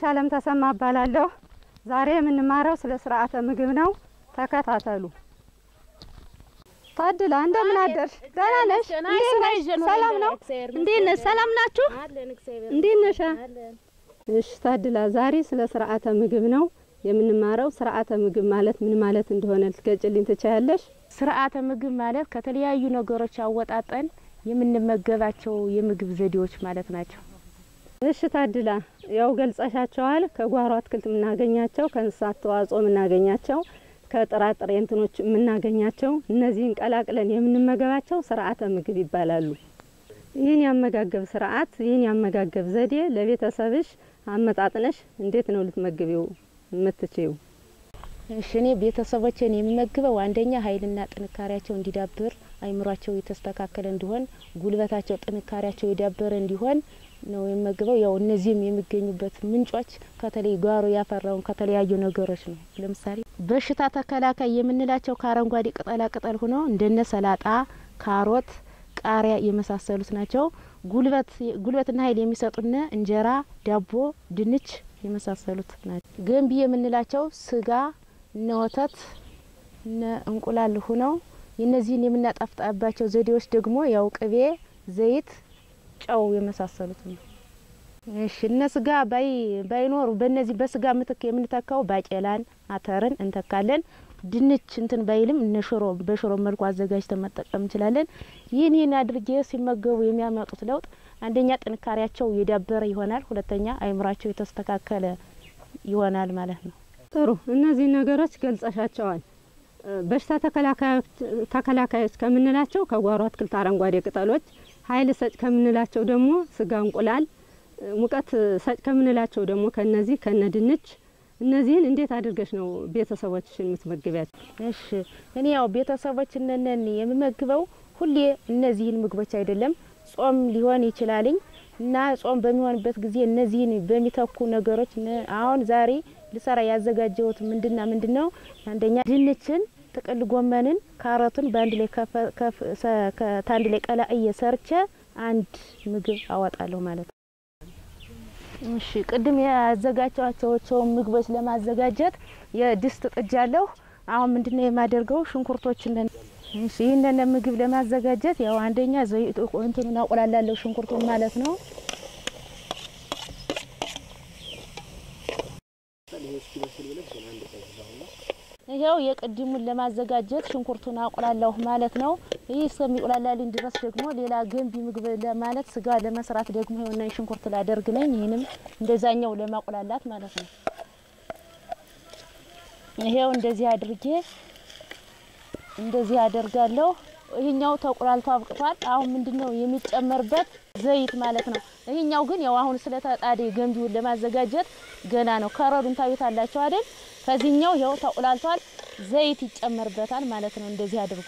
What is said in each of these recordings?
አለም ተሰማ እባላለሁ። ዛሬ የምንማረው ስለ ስርዓተ ምግብ ነው። ተከታተሉ። ታድላ እንደምን አደርሽ? ደህና ነሽ? እንዴት ነሽ? ሰላም ነው? እንዴት ነሽ? ሰላም ናችሁ? እንዴት ነሽ? እሺ ታድላ፣ ዛሬ ስለ ስርዓተ ምግብ ነው የምንማረው። ስርዓተ ምግብ ማለት ምን ማለት እንደሆነ ልትገልጭልኝ ትችያለሽ? ስርዓተ ምግብ ማለት ከተለያዩ ነገሮች አወጣጠን የምንመገባቸው የምግብ ዘዴዎች ማለት ናቸው። እሺ ታድላ፣ ያው ገልጸሻቸዋል። ከጓሮ አትክልት የምናገኛቸው፣ ከእንስሳት ተዋጽኦ የምናገኛቸው፣ ከጥራጥሬ እንትኖች የምናገኛቸው እነዚህን ቀላቅለን የምንመገባቸው ስርዓተ ምግብ ይባላሉ። ይህን ያመጋገብ ስርዓት ይህን ያመጋገብ ዘዴ ለቤተሰብሽ አመጣጥነሽ እንዴት ነው ልትመግቢው የምትችይው? እሺ እኔ ቤተሰቦችን የምመግበው አንደኛ ኃይልና ጥንካሬያቸው እንዲዳብር፣ አይምሯቸው የተስተካከለ እንዲሆን፣ ጉልበታቸው ጥንካሬያቸው የዳበረ እንዲሆን ነው የምመግበው። ያው እነዚህም የሚገኙበት ምንጮች ከተለይ ጓሮ ያፈራውን ከተለያዩ ነገሮች ነው። ለምሳሌ በሽታ ተከላካይ የምንላቸው ከአረንጓዴ ቅጠላ ቅጠል ሆኖ እንደነ ሰላጣ፣ ካሮት፣ ቃሪያ የመሳሰሉት ናቸው። ጉልበት ጉልበትና ኃይል የሚሰጡነ እንጀራ፣ ዳቦ፣ ድንች የመሳሰሉት ናቸው። ገንቢ የምንላቸው ስጋ እነ ወተት እነ እንቁላል ሁነው የእነዚህን የምናጣፍጣባቸው ዘዴዎች ደግሞ ያው ቅቤ፣ ዘይት፣ ጨው የመሳሰሉት ነው። እሺ እነ ስጋ ባይ ባይኖሩ በእነዚህ በስጋ ምትክ የምንተካው ባቄላን፣ አተርን እንተካለን። ድንች እንትን ባይልም እነ ሽሮ በሽሮ መልኩ አዘጋጅተን መጠቀም እንችላለን። ይህን ይህን አድርጌ ሲመገቡ የሚያመጡት ለውጥ አንደኛ ጥንካሬያቸው የዳበረ ይሆናል፣ ሁለተኛ አይምሯቸው የተስተካከለ ይሆናል ማለት ነው። ጥሩ እነዚህ ነገሮች ገልጸሻቸዋል። በሽታ ተከላካዮች ከምንላቸው ከጓሮ አትክልት አረንጓዴ ቅጠሎች፣ ኃይል ሰጭ ከምንላቸው ደግሞ ስጋ፣ እንቁላል፣ ሙቀት ሰጭ ከምንላቸው ደግሞ ከነዚህ ከነ ድንች እነዚህን እንዴት አድርገሽ ነው ቤተሰቦችሽን የምትመግቢያቸው? እሺ እኔ ያው ቤተሰቦችንን የምመግበው ሁሌ እነዚህን ምግቦች አይደለም ጾም ሊሆን ይችላልኝ እና ጾም በሚሆንበት ጊዜ እነዚህን በሚተኩ ነገሮች አሁን ዛሬ ልሰራ ያዘጋጀሁት ምንድና ምንድን ነው? አንደኛ ድንችን፣ ጥቅል ጎመንን፣ ካሮትን በአንድ ላይ ከአንድ ላይ ቀላቅዬ ሰርቼ አንድ ምግብ አወጣለሁ ማለት ነው። እሺ ቅድም ያዘጋጀኋቸውን ምግቦች ለማዘጋጀት የድስት ጥጃለሁ። አሁን ምንድነው የማደርገው? ሽንኩርቶችን እሺ ይህንን ምግብ ለማዘጋጀት ያው አንደኛ ዘይት እንትኑን አቆላላለሁ ሽንኩርቱን ማለት ነው። ይኸው የቅድሙን ለማዘጋጀት ሽንኩርቱን አቆላለሁ ማለት ነው። ይህ እስከሚቆላላልኝ ድረስ ደግሞ ሌላ ገንቢ ምግብ ለማለት ስጋ ለመስራት ደግሞ የሆነ ሽንኩርት ላደርግ ነኝ። ይህንም እንደዛኛው ለማቆላላት ማለት ነው። ይሄው እንደዚህ አድርጌ እንደዚህ አደርጋለሁ። ይህኛው ተቆላልቶ አብቅቷል። አሁን ምንድነው የሚጨመርበት ዘይት ማለት ነው። ይህኛው ግን ያው አሁን ስለተጣደ ገንቢውን ለማዘጋጀት ገና ነው። ከረዱን ታዩታላችሁ አይደል? ከዚህኛው ያው ተቆላልቷል። ዘይት ይጨመርበታል ማለት ነው። እንደዚህ አድርጉ።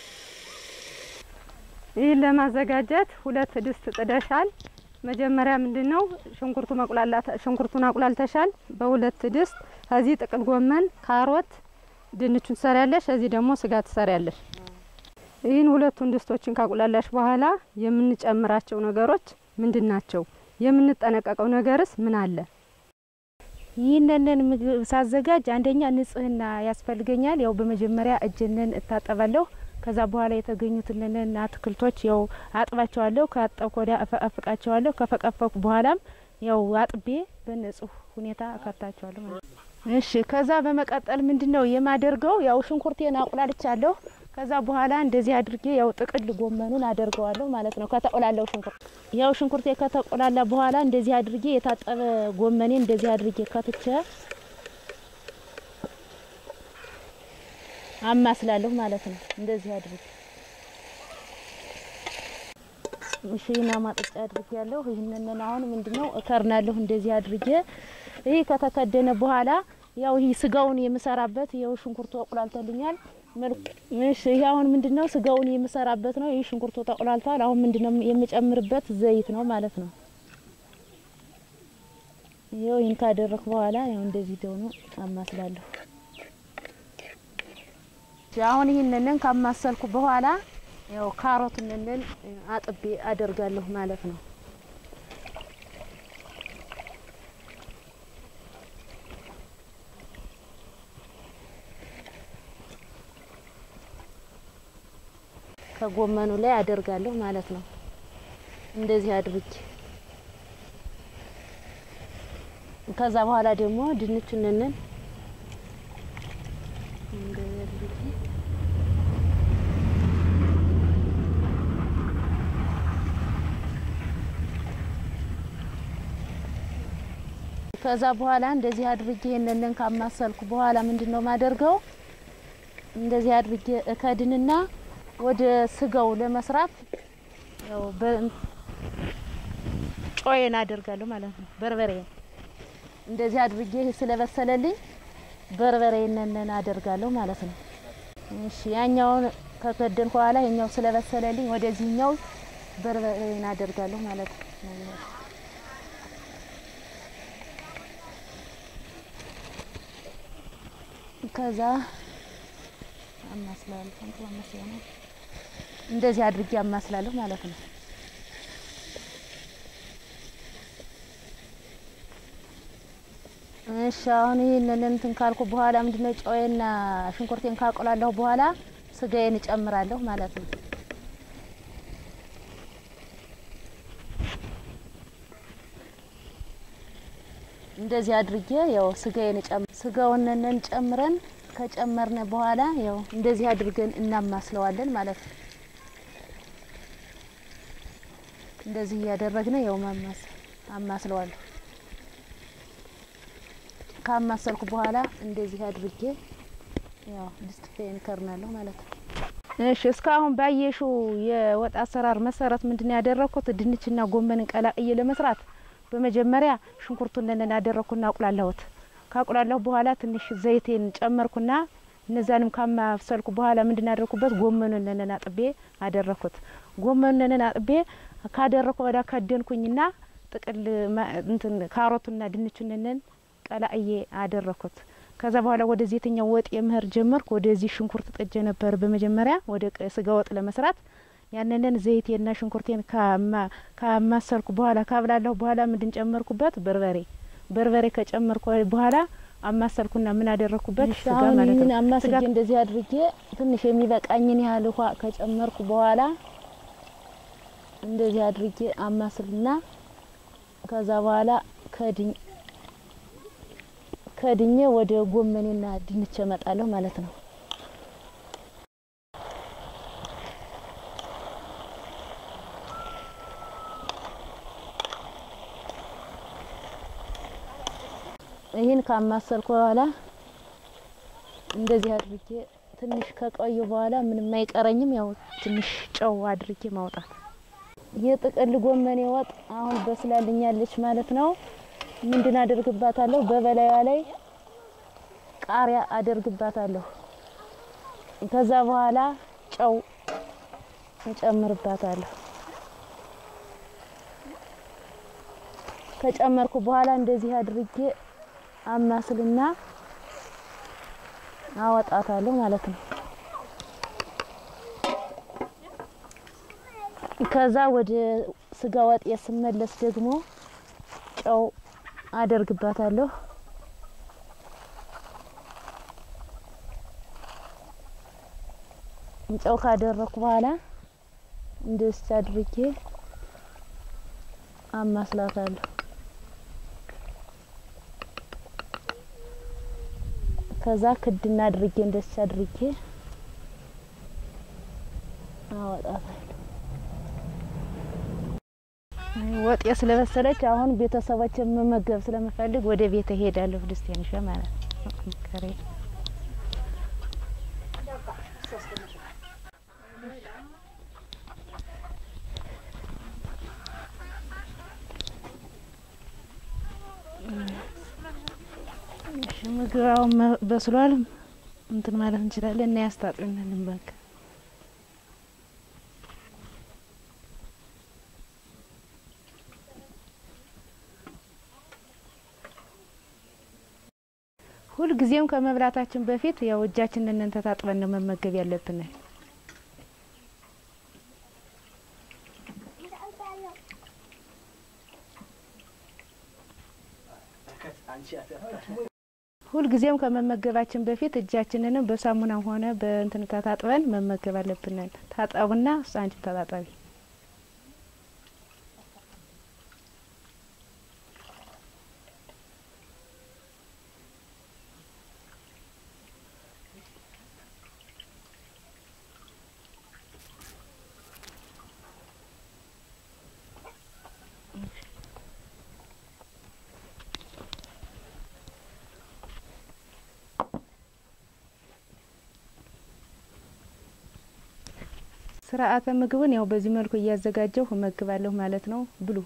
ይህን ለማዘጋጀት ሁለት ድስት ጥደሻል። መጀመሪያ ምንድነው ሽንኩርቱ መቁላላት ሽንኩርቱን አቁላልተሻል በሁለት ድስት። ከዚህ ጥቅል ጎመን፣ ካሮት ድንቹን ትሰሪያለሽ። እዚህ ደግሞ ስጋ ትሰሪያለሽ። ይህን ሁለቱን ድስቶችን ካቁላላሽ በኋላ የምንጨምራቸው ነገሮች ምንድን ናቸው? የምንጠነቀቀው ነገርስ ምን አለ? ይህንን ምግብ ሳዘጋጅ አንደኛ ንጽህና ያስፈልገኛል። ያው በመጀመሪያ እጅንን እታጠባለሁ። ከዛ በኋላ የተገኙትንን አትክልቶች ያው አጥባቸዋለሁ። ካጠብኩ ወዲያ እፈቀፍቃቸዋለሁ። ከፈቀፈኩ በኋላም ያው አጥቤ በንጹህ ሁኔታ እከታቸዋለሁ ማለት ነው። እሺ ከዛ በመቀጠል ምንድነው የማደርገው? ያው ሽንኩርቴን አቁላልቻለሁ። ከዛ በኋላ እንደዚህ አድርጌ ያው ጥቅል ጎመኑን አደርገዋለሁ ማለት ነው። ከተቆላለው ሽንኩርት ያው ሽንኩርቴ ከተቆላላ በኋላ እንደዚህ አድርጌ የታጠበ ጎመኔ እንደዚህ አድርጌ ከትቼ አማስላለሁ ማለት ነው። እንደዚህ አድርጌ እሺ እና ማጥጫ አድርጌ ያለሁ ይህንን አሁን ምንድነው እከርናለሁ እንደዚህ አድርጌ ይህ ከተከደነ በኋላ ያው ይህ ስጋውን የምሰራበት ያው ሽንኩርቱ አቁላልተልኛል። እሺ ይሄ አሁን ምንድነው ስጋውን የምሰራበት ነው። ይህ ሽንኩርቱ ተቆላልቷል። አሁን ምንድነው የምጨምርበት ዘይት ነው ማለት ነው። ይኸው ይህን ካደረኩ በኋላ ያው እንደዚህ ደሆኑ አማስላለሁ። አሁን ይህንን ካማሰልኩ በኋላ ያው ካሮቱንን አጥቤ አደርጋለሁ ማለት ነው። ከጎመኑ ላይ አደርጋለሁ ማለት ነው። እንደዚህ አድርጌ ከዛ በኋላ ደግሞ ድንቹንን እንደዚህ አድርጌ ከዛ በኋላ እንደዚህ አድርጌ ይሄንን ካማሰልኩ በኋላ ምንድን ነው ማደርገው? እንደዚህ አድርጌ እከድንና ወደ ስጋው ለመስራት ያው ጮዬን አደርጋለሁ ማለት ነው። በርበሬን እንደዚህ አድርጌ ይሄ ስለበሰለልኝ በርበሬን አደርጋለሁ ማለት ነው። እሺ ያኛውን ከከደንኩ በኋላ ይሄኛው ስለበሰለልኝ ወደዚህኛው በርበሬን አደርጋለሁ ማለት ነው። ከዛ አማስላለሁ እንደዚህ አድርጌ አማስላለሁ ማለት ነው። እሺ አሁን ይህንን እንትን ካልኩ በኋላ ምንድነው ጨውና ሽንኩርቴን ካቆላለሁ በኋላ ስጋዬን እጨምራለሁ ማለት ነው። እንደዚህ አድርጌ ያው ስጋዬን ጨምር ስጋውንን ጨምረን ከጨመርን በኋላ ያው እንደዚህ አድርገን እናማስለዋለን ማለት ነው። እንደዚህ እያደረግን ያው ማማስ አማስለዋለሁ። ካማሰልኩ በኋላ እንደዚህ አድርጌ ያው ድስት ፌን ከርናለሁ ማለት ነው። እሺ እስካሁን ባየሹ የወጥ አሰራር መሰረት ምንድን ያደረኩት ድንችና ጎመንን ቀላቅዬ ለመስራት በመጀመሪያ ሽንኩርቱን ነን አደረኩና አቁላላሁት። ካቁላላሁ በኋላ ትንሽ ዘይቴን ጨመርኩና እነዛንም ካማብሰልኩ በኋላ ምንድን ያደረኩበት ጎመኑን ነን አጥቤ አደረኩት። ጎመኑን ነን አጥቤ ካደረኩ ወዳ ከደንኩኝና ጥቅል እንትን ካሮቱና ድንቹን ነን ቀላቅዬ አደረኩት። ከዛ በኋላ ወደዚህ የትኛው ወጥ የምህር ጀመርኩ። ወደዚህ ሽንኩርት ጥጄ ነበር በመጀመሪያ ወደ ስጋ ወጥ ለመስራት ያንንን ዘይቴና ሽንኩርቴን ካማሰርኩ በኋላ ካብላለሁ በኋላ ምንድን ጨመርኩበት? በርበሬ በርበሬ ከጨመርኩ በኋላ አማሰርኩና ምን አደረኩበት? ስጋ ማለት ነው። አማስጌ እንደዚህ አድርጌ ትንሽ የሚበቃኝን ያህል ውሃ ከጨመርኩ በኋላ እንደዚህ አድርጌ አማስልና ከዛ በኋላ ከድኝ ከድኜ ወደ ጎመኔና ድንች እመጣለሁ ማለት ነው። ይህን ካማሰልኩ በኋላ እንደዚህ አድርጌ ትንሽ ከቆየ በኋላ ምንም አይቀረኝም። ያው ትንሽ ጨው አድርጌ ማውጣት። የጥቅል ጎመኔ ወጥ አሁን በስላልኛለች ማለት ነው። ምንድን አደርግባታለሁ? በበላዩ ላይ ቃሪያ አደርግባታለሁ። ከዛ በኋላ ጨው እንጨምርባታለሁ። ከጨመርኩ በኋላ እንደዚህ አድርጌ አማስልና አወጣታለሁ ማለት ነው። ከዛ ወደ ስጋ ወጥ ስመለስ ደግሞ ጨው አደርግባታለሁ። ጨው ካደረኩ በኋላ እንደዚህ አድርጌ አማስላታለሁ። ከዛ ክድና አድርጌ እንደዚህ አድርጌ አወጣታለሁ። ወጤ ስለበሰለች አሁን ቤተሰቦች መመገብ ስለምፈልግ ወደ ቤት እሄዳለሁ። ድስቴን ይዤ ማለት ነው። ከሬ ምግብ አሁን በስሏል። እንትን ማለት እንችላለን እና ያስታጥብናል በቃ ሁልጊዜም ከመብላታችን በፊት ያው እጃችንን ተታጥበን ነው መመገብ ያለብን። ሁልጊዜም ከመመገባችን በፊት እጃችንንም በሳሙናም ሆነ በእንትን ተታጥበን መመገብ አለብን። ታጠቡና አንቺም ተጣጣቢ። ስርዓተ ምግቡን ያው በዚህ መልኩ እያዘጋጀሁ እመግባለሁ ማለት ነው። ብሉ።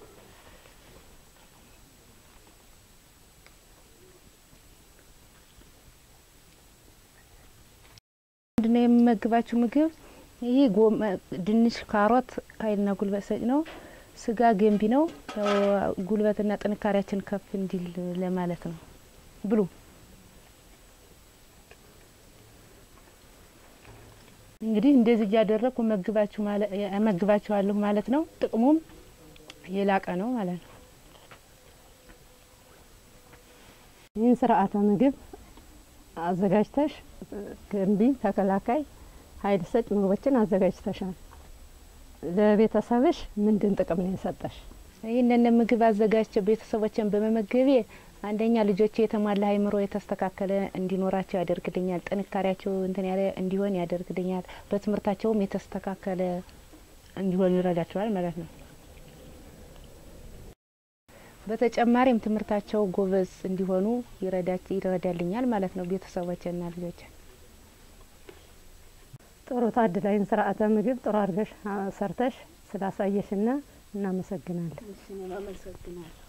ምንድነው የምመግባችሁ ምግብ? ይህ ድንች፣ ካሮት ኃይልና ጉልበት ሰጭ ነው። ስጋ ገንቢ ነው። ያው ጉልበትና ጥንካሬያችን ከፍ እንዲል ለማለት ነው። ብሉ። እንግዲህ እንደዚህ እያደረግኩ እመግባችኋለሁ ማለት ነው። ጥቅሙም የላቀ ነው ማለት ነው። ይህን ስርዓተ ምግብ አዘጋጅተሽ ገንቢ፣ ተከላካይ፣ ኃይል ሰጭ ምግቦችን አዘጋጅተሻል። ለቤተሰብሽ ምንድን ጥቅም ነው የሰጠሽ? ይህንን ምግብ አዘጋጅቼ ቤተሰቦችን በመመገቤ አንደኛ ልጆቼ የተሟላ አእምሮ የተስተካከለ እንዲኖራቸው ያደርግልኛል። ጥንካሬያቸው እንትን ያለ እንዲሆን ያደርግልኛል። በትምህርታቸውም የተስተካከለ እንዲሆን ይረዳቸዋል ማለት ነው። በተጨማሪም ትምህርታቸው ጎበዝ እንዲሆኑ ይረዳልኛል ማለት ነው። ቤተሰቦችና ልጆች ጥሩ ታድላይን ስርዓተ ምግብ ጥሩ አድርገሽ ሰርተሽ ስላሳየሽና እናመሰግናለን። አመሰግናለሁ።